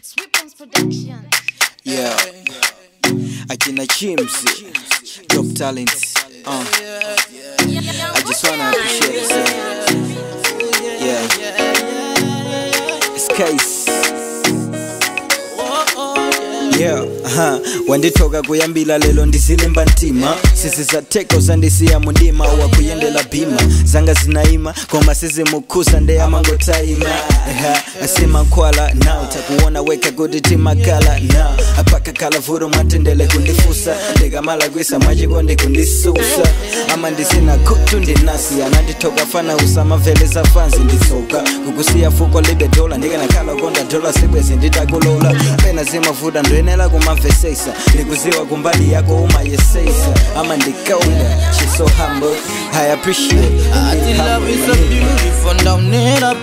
It's Weapons Production. Yeah. Akina Chimsy, top talents. Uh, I just wanna appreciate it. Yeah. It's case. Yeah, aha. wanditoka kuyambila lelo ndizilimba ntima sisi zateko zandisiya mundima wakuyendela bhima zanga zinaima koma sizimukhusa ndeyamangotaima asimankhwala na utakuona weka kuti timakala na apakakhala vuto mwatendele kundifusa ndikamala kwisa mwachikondi kundisusa ama ndisina khutu ndinasi ananditoka fana usamaveleza fanzi nditsoka kukusiya fuko libe dola ndikanakhala konda dola sibwezi nditakulola pena zimavuta ndwenela kumamvesesa ndikuziwa kumbali yako umayeseisa ama ndikaunda she's so humble i appreciate I and think love is so humble. beautiful down in a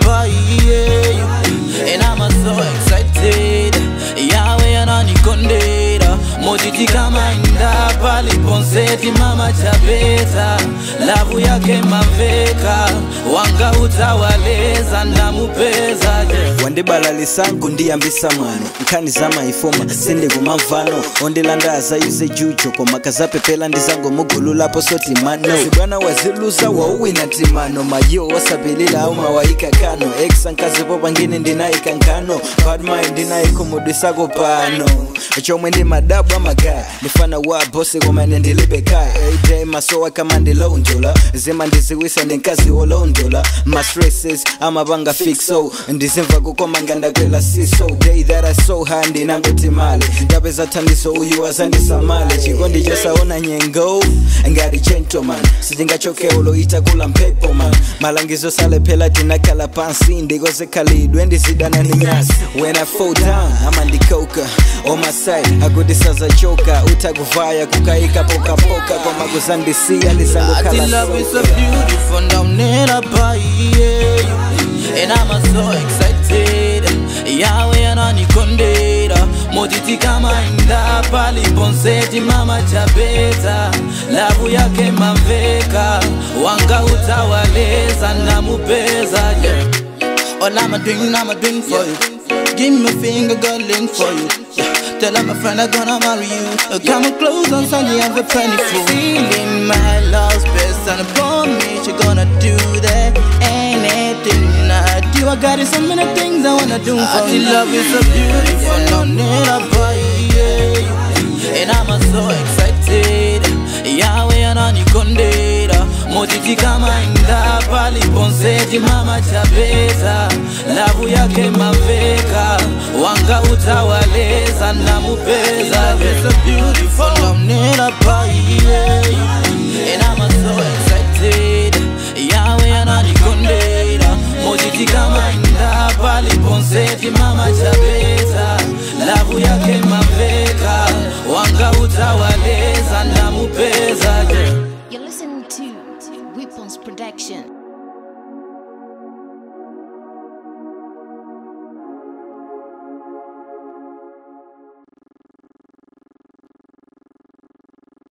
yeah. And I'm so excited yawe ananikondera motiti kama inda paliponseti mama chapeta lavu yake maveka wanga utawaleza ndamupeza yeah. wandibalalisangu ndiyambisa mwano nkhani zamaifoma sindikumamvano ondilandaza yuze jucho koma kazapepela ndizango mugululapo sotimano zibwana waziluza wauwina timano mayo wasapilila aumawayika kano exa nkazipo pangine ndinayika nkano badmai ndinayikhumudwisako pano chomwe ndi madabu amagaya ndifana wa bosi komane ndilibe kaya everyday masowa kama ndilondola zima ndiziwisa ndinkazi wolondola mastresses amapanga fixo ndizimva kukoma ngandakwela siso day that i so high ndinangoti male ndapeza thandizo uyu azandisamale chikondi chosaona nyengo ngati gentleman sitingachoke uloita kula mphepo man malangizo salephela tinakhala pansi ndikozekhalidwe ndizidana ninyasi when i fall down ama ndikoka on my side akuti sazachoka utakuvaya kukayika pokapoka koma kuzandisiya I think lizangokhala love is so soka. beautiful down in a yeah. And I'm so excited yawe ananikondera motiti kama inda paliponseti mama chapeta lavu yake maveka wanga utawaleza ndamupeza yeah. All I'm a doing, I'm a doing for you. Give me a finger, girl, link for you. Yeah. Tell her my friend I'm gonna marry you. Uh, Come close on Sunday, I'm a penny for Feeling my love's best, and upon me, she gonna do that. Anything I do, I got it, so many things I wanna do for you. love is so beautiful, no need a boy, yeah. And I'm so excited. Yawe ananikondera motiti kama inda paliponseti mama chapeta lavu yake maveka wanga utawaleza ndamupeza so beautiful namnera paiye and I'm so excited yawe ananikondera motiti kama inda paliponseti mama chapeta lavu yake maveka wanga utawaleza ndamupeza yeah. You're listening to Weapons Production.